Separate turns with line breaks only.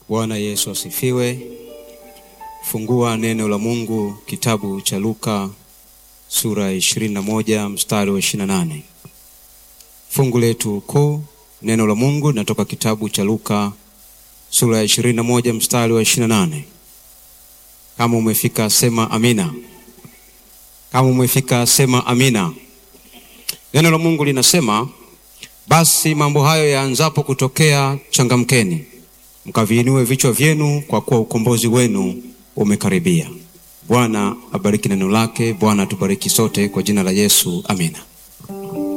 Bwana Yesu asifiwe. Fungua neno la Mungu kitabu cha Luka sura ya 21 mstari wa 28. Fungu letu kuu neno la Mungu linatoka kitabu cha Luka sura ya 21 mstari wa 28. Kama umefika sema amina. Kama umefika sema amina. Neno la Mungu linasema, basi mambo hayo yaanzapo kutokea, changamkeni mkaviinue vichwa vyenu, kwa kuwa ukombozi wenu umekaribia. Bwana abariki neno lake. Bwana atubariki sote kwa jina la Yesu, amina.